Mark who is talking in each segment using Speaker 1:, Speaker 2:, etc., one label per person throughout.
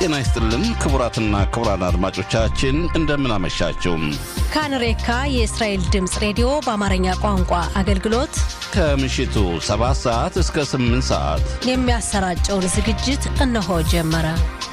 Speaker 1: ጤና ይስጥልን ክቡራትና ክቡራን አድማጮቻችን እንደምን አመሻችሁ።
Speaker 2: ካንሬካ የእስራኤል ድምፅ ሬዲዮ በአማርኛ ቋንቋ አገልግሎት
Speaker 1: ከምሽቱ 7 ሰዓት እስከ 8 ሰዓት
Speaker 2: የሚያሰራጨውን ዝግጅት እነሆ ጀመረ።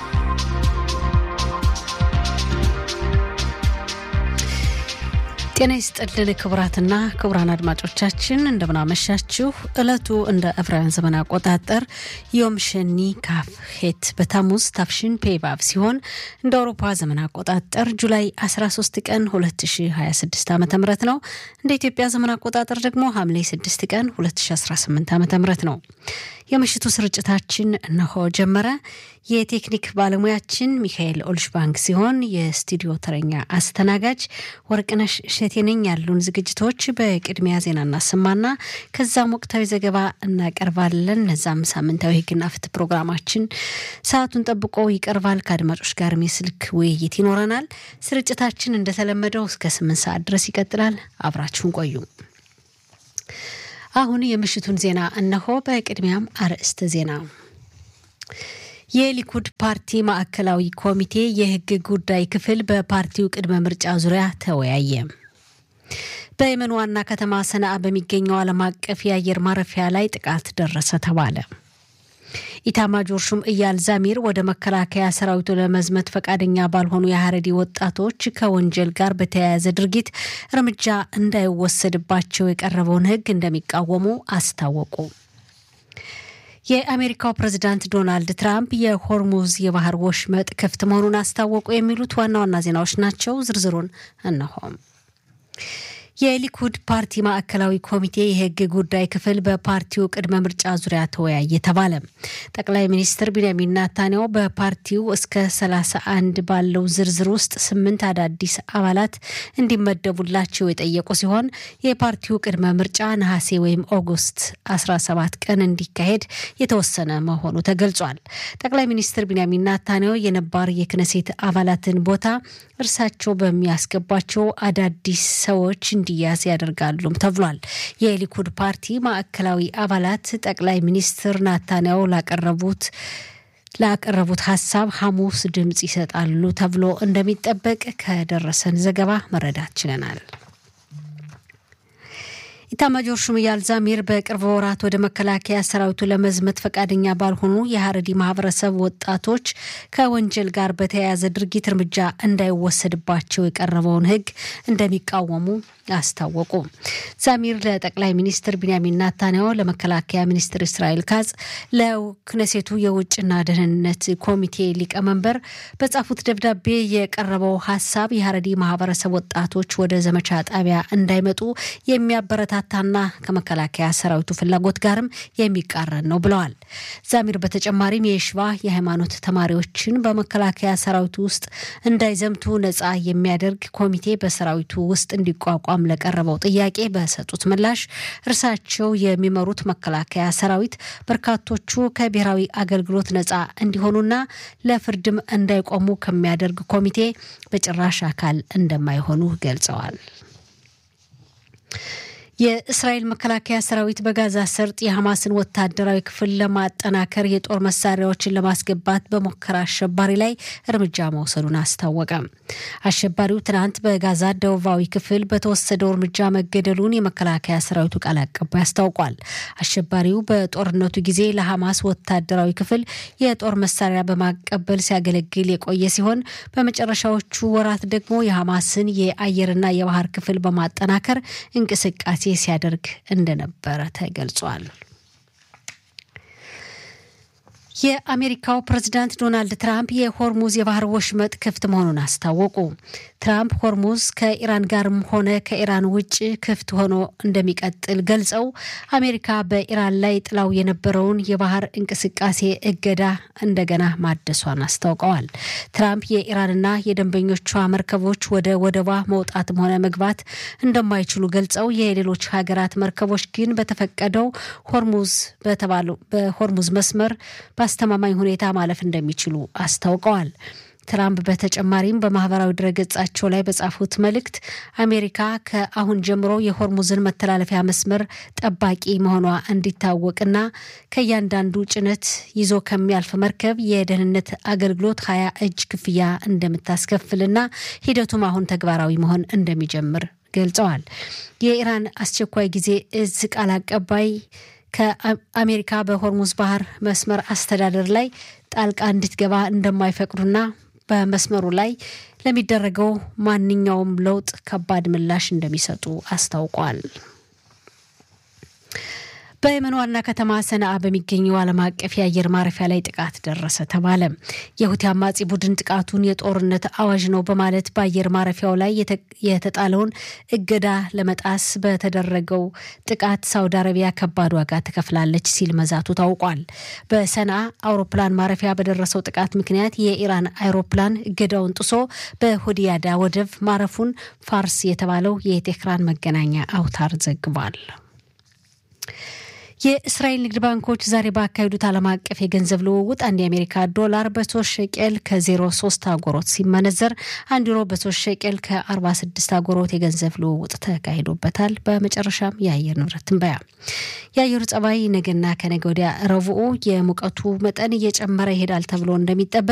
Speaker 2: ጤና ይስጥልን ክቡራትና ክቡራን አድማጮቻችን እንደምናመሻችሁ። ዕለቱ እንደ ዕብራውያን ዘመን አቆጣጠር ዮም ሸኒ ካፍ ሄት በታሙዝ ታፍሽን ፔቫቭ ሲሆን እንደ አውሮፓ ዘመን አቆጣጠር ጁላይ 13 ቀን 2026 ዓ ም ነው። እንደ ኢትዮጵያ ዘመን አቆጣጠር ደግሞ ሐምሌ 6 ቀን 2018 ዓ ም ነው። የምሽቱ ስርጭታችን እነሆ ጀመረ። የቴክኒክ ባለሙያችን ሚካኤል ኦልሽባንክ ሲሆን የስቱዲዮ ተረኛ አስተናጋጅ ወርቅነሽ እሸቴ ነኝ። ያሉን ዝግጅቶች በቅድሚያ ዜና እናሰማና ከዛም ወቅታዊ ዘገባ እናቀርባለን። እነዛም ሳምንታዊ ሕግና ፍትህ ፕሮግራማችን ሰዓቱን ጠብቆ ይቀርባል። ከአድማጮች ጋርም የስልክ ውይይት ይኖረናል። ስርጭታችን እንደተለመደው እስከ ስምንት ሰዓት ድረስ ይቀጥላል። አብራችሁን ቆዩ። አሁን የምሽቱን ዜና እነሆ። በቅድሚያም አርዕስተ ዜና የሊኩድ ፓርቲ ማዕከላዊ ኮሚቴ የህግ ጉዳይ ክፍል በፓርቲው ቅድመ ምርጫ ዙሪያ ተወያየ። በየመን ዋና ከተማ ሰነአ በሚገኘው ዓለም አቀፍ የአየር ማረፊያ ላይ ጥቃት ደረሰ ተባለ። ኢታማጆር ሹም እያል ዛሚር ወደ መከላከያ ሰራዊቱ ለመዝመት ፈቃደኛ ባልሆኑ የሀረዲ ወጣቶች ከወንጀል ጋር በተያያዘ ድርጊት እርምጃ እንዳይወሰድባቸው የቀረበውን ህግ እንደሚቃወሙ አስታወቁ። የአሜሪካው ፕሬዝዳንት ዶናልድ ትራምፕ የሆርሙዝ የባህር ወሽመጥ ክፍት መሆኑን አስታወቁ። የሚሉት ዋና ዋና ዜናዎች ናቸው። ዝርዝሩን እነሆም። የሊኩድ ፓርቲ ማዕከላዊ ኮሚቴ የህግ ጉዳይ ክፍል በፓርቲው ቅድመ ምርጫ ዙሪያ ተወያየ ተባለ። ጠቅላይ ሚኒስትር ቢንያሚን ናታንያሁ በፓርቲው እስከ 31 ባለው ዝርዝር ውስጥ ስምንት አዳዲስ አባላት እንዲመደቡላቸው የጠየቁ ሲሆን የፓርቲው ቅድመ ምርጫ ነሐሴ ወይም ኦገስት 17 ቀን እንዲካሄድ የተወሰነ መሆኑ ተገልጿል። ጠቅላይ ሚኒስትር ቢንያሚን ናታንያሁ የነባር የክነሴት አባላትን ቦታ እርሳቸው በሚያስገቧቸው አዳዲስ ሰዎች እንዲያዝ ያደርጋሉም ተብሏል። የሊኩድ ፓርቲ ማዕከላዊ አባላት ጠቅላይ ሚኒስትር ናታንያሁ ላቀረቡት ላቀረቡት ሀሳብ ሐሙስ ድምፅ ይሰጣሉ ተብሎ እንደሚጠበቅ ከደረሰን ዘገባ መረዳት ችለናል። ኢታማጆር ሹም እያል ዛሚር በቅርብ ወራት ወደ መከላከያ ሰራዊቱ ለመዝመት ፈቃደኛ ባልሆኑ የሀረዲ ማህበረሰብ ወጣቶች ከወንጀል ጋር በተያያዘ ድርጊት እርምጃ እንዳይወሰድባቸው የቀረበውን ሕግ እንደሚቃወሙ አስታወቁ። ዛሚር ለጠቅላይ ሚኒስትር ቢንያሚን ናታንያሁ፣ ለመከላከያ ሚኒስትር እስራኤል ካጽ፣ ለክነሴቱ የውጭና ደህንነት ኮሚቴ ሊቀመንበር በጻፉት ደብዳቤ የቀረበው ሀሳብ የሀረዲ ማህበረሰብ ወጣቶች ወደ ዘመቻ ጣቢያ እንዳይመጡ የሚያበረታታና ከመከላከያ ሰራዊቱ ፍላጎት ጋርም የሚቃረን ነው ብለዋል። ዛሚር በተጨማሪም የሽባ የሃይማኖት ተማሪዎችን በመከላከያ ሰራዊቱ ውስጥ እንዳይዘምቱ ነጻ የሚያደርግ ኮሚቴ በሰራዊቱ ውስጥ እንዲቋቋም ለቀረበው ጥያቄ በሰጡት ምላሽ እርሳቸው የሚመሩት መከላከያ ሰራዊት በርካቶቹ ከብሔራዊ አገልግሎት ነጻ እንዲሆኑና ለፍርድም እንዳይቆሙ ከሚያደርግ ኮሚቴ በጭራሽ አካል እንደማይሆኑ ገልጸዋል። የእስራኤል መከላከያ ሰራዊት በጋዛ ሰርጥ የሐማስን ወታደራዊ ክፍል ለማጠናከር የጦር መሳሪያዎችን ለማስገባት በሞከረ አሸባሪ ላይ እርምጃ መውሰዱን አስታወቀ። አሸባሪው ትናንት በጋዛ ደቡባዊ ክፍል በተወሰደው እርምጃ መገደሉን የመከላከያ ሰራዊቱ ቃል አቀባይ አስታውቋል። አሸባሪው በጦርነቱ ጊዜ ለሐማስ ወታደራዊ ክፍል የጦር መሳሪያ በማቀበል ሲያገለግል የቆየ ሲሆን በመጨረሻዎቹ ወራት ደግሞ የሐማስን የአየርና የባህር ክፍል በማጠናከር እንቅስቃሴ ሲያደርግ እንደነበረ ተገልጿል። የአሜሪካው ፕሬዝዳንት ዶናልድ ትራምፕ የሆርሙዝ የባህር ወሽመጥ ክፍት መሆኑን አስታወቁ። ትራምፕ ሆርሙዝ ከኢራን ጋርም ሆነ ከኢራን ውጭ ክፍት ሆኖ እንደሚቀጥል ገልጸው አሜሪካ በኢራን ላይ ጥላው የነበረውን የባህር እንቅስቃሴ እገዳ እንደገና ማደሷን አስታውቀዋል። ትራምፕ የኢራንና የደንበኞቿ መርከቦች ወደ ወደቧ መውጣትም ሆነ መግባት እንደማይችሉ ገልጸው የሌሎች ሀገራት መርከቦች ግን በተፈቀደው ሆርሙዝ በተባለው በሆርሙዝ መስመር በአስተማማኝ ሁኔታ ማለፍ እንደሚችሉ አስታውቀዋል። ትራምፕ በተጨማሪም በማህበራዊ ድረገጻቸው ላይ በጻፉት መልእክት አሜሪካ ከአሁን ጀምሮ የሆርሙዝን መተላለፊያ መስመር ጠባቂ መሆኗ እንዲታወቅና ከእያንዳንዱ ጭነት ይዞ ከሚያልፍ መርከብ የደህንነት አገልግሎት ሀያ እጅ ክፍያ እንደምታስከፍልና ሂደቱም አሁን ተግባራዊ መሆን እንደሚጀምር ገልጸዋል። የኢራን አስቸኳይ ጊዜ እዝ ቃል አቀባይ ከአሜሪካ በሆርሙዝ ባህር መስመር አስተዳደር ላይ ጣልቃ እንድትገባ እንደማይፈቅዱና በመስመሩ ላይ ለሚደረገው ማንኛውም ለውጥ ከባድ ምላሽ እንደሚሰጡ አስታውቋል። በየመን ዋና ከተማ ሰነአ በሚገኘው ዓለም አቀፍ የአየር ማረፊያ ላይ ጥቃት ደረሰ ተባለ። የሁቲ አማጺ ቡድን ጥቃቱን የጦርነት አዋጅ ነው በማለት በአየር ማረፊያው ላይ የተጣለውን እገዳ ለመጣስ በተደረገው ጥቃት ሳውዲ አረቢያ ከባድ ዋጋ ትከፍላለች ሲል መዛቱ ታውቋል። በሰነአ አውሮፕላን ማረፊያ በደረሰው ጥቃት ምክንያት የኢራን አይሮፕላን እገዳውን ጥሶ በሆዲያዳ ወደብ ማረፉን ፋርስ የተባለው የቴህራን መገናኛ አውታር ዘግቧል። የእስራኤል ንግድ ባንኮች ዛሬ ባካሄዱት ዓለም አቀፍ የገንዘብ ልውውጥ አንድ የአሜሪካ ዶላር በሶስት ሸቄል ከ03 አጎሮት ሲመነዘር አንድ ዩሮ በሶስት ሸቄል ከ46 አጎሮት የገንዘብ ልውውጥ ተካሂዶበታል። በመጨረሻም የአየር ንብረት ትንበያ። የአየሩ ጸባይ ነገና ከነገ ወዲያ ረቡዕ የሙቀቱ መጠን እየጨመረ ይሄዳል ተብሎ እንደሚጠበቅ